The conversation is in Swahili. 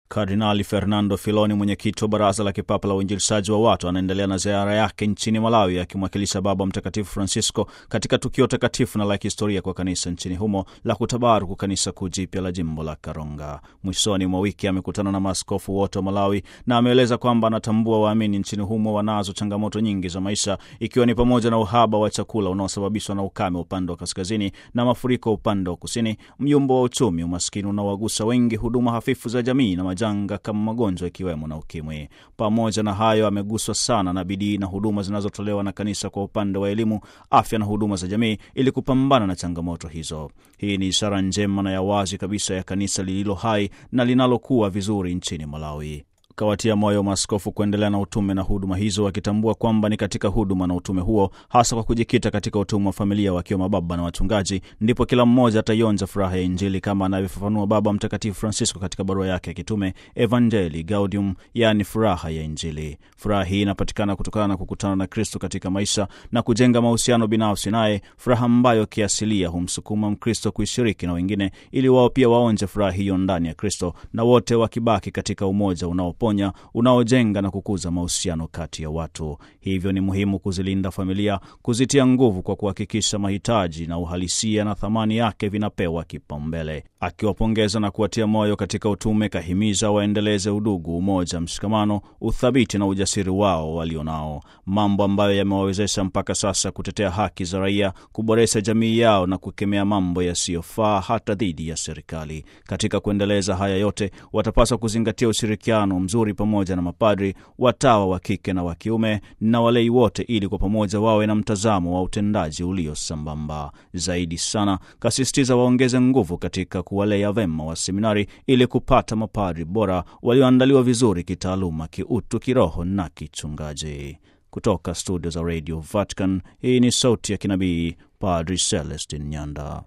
Kardinali Fernando Filoni, mwenyekiti wa Baraza la Kipapa la Uinjilishaji wa Watu, anaendelea na ziara yake nchini Malawi akimwakilisha Baba Mtakatifu Francisco katika tukio takatifu na la kihistoria kwa kanisa nchini humo la kutabaruku kanisa kuu jipya la jimbo la Karonga. Mwishoni mwa wiki amekutana na maaskofu wote wa Malawi na ameeleza kwamba anatambua waamini nchini humo wanazo changamoto nyingi za maisha, ikiwa ni pamoja na uhaba wa chakula unaosababishwa na ukame upande wa kaskazini na mafuriko upande wa kusini, myumbo wa uchumi, umaskini unaowagusa wengi, huduma hafifu za jamii na janga kama magonjwa ikiwemo na ukimwi. Pamoja na hayo, ameguswa sana na bidii na huduma zinazotolewa na kanisa kwa upande wa elimu, afya na huduma za jamii ili kupambana na changamoto hizo. Hii ni ishara njema na ya wazi kabisa ya kanisa lililo hai na linalokuwa vizuri nchini Malawi. Kawatia moyo maaskofu kuendelea na utume na huduma hizo, wakitambua kwamba ni katika huduma na utume huo, hasa kwa kujikita katika utume wa familia, wakiwa mababa na wachungaji, ndipo kila mmoja ataionja furaha ya Injili kama anavyofafanua Baba Mtakatifu Francisco katika barua yake ya kitume Evangelii Gaudium, yaani furaha ya Injili. Furaha hii inapatikana kutokana na kukutana na Kristo katika maisha na kujenga mahusiano binafsi naye, furaha ambayo kiasilia humsukuma Mkristo kuishiriki na wengine, ili wao pia waonje furaha hiyo ndani ya Kristo, na wote wakibaki katika umoja unaoponya unaojenga na kukuza mahusiano kati ya watu. Hivyo ni muhimu kuzilinda familia, kuzitia nguvu kwa kuhakikisha mahitaji na uhalisia na thamani yake vinapewa kipaumbele. Akiwapongeza na kuwatia moyo katika utume, kahimiza waendeleze udugu, umoja, mshikamano, uthabiti na ujasiri wao walionao, mambo ambayo yamewawezesha mpaka sasa kutetea haki za raia, kuboresha jamii yao na kukemea mambo yasiyofaa hata dhidi ya serikali. Katika kuendeleza haya yote, watapaswa kuzingatia ushirikiano mzuri pamoja na mapadri, watawa wa kike na wa kiume na walei wote, ili kwa pamoja wawe na mtazamo wa utendaji ulio sambamba. Zaidi sana kasisitiza waongeze nguvu katika kuwalea vema wa seminari ili kupata mapadri bora walioandaliwa vizuri kitaaluma, kiutu, kiroho na kichungaji. Kutoka studio za Radio Vatican, hii ni sauti ya kinabii Padri Celestin Nyanda.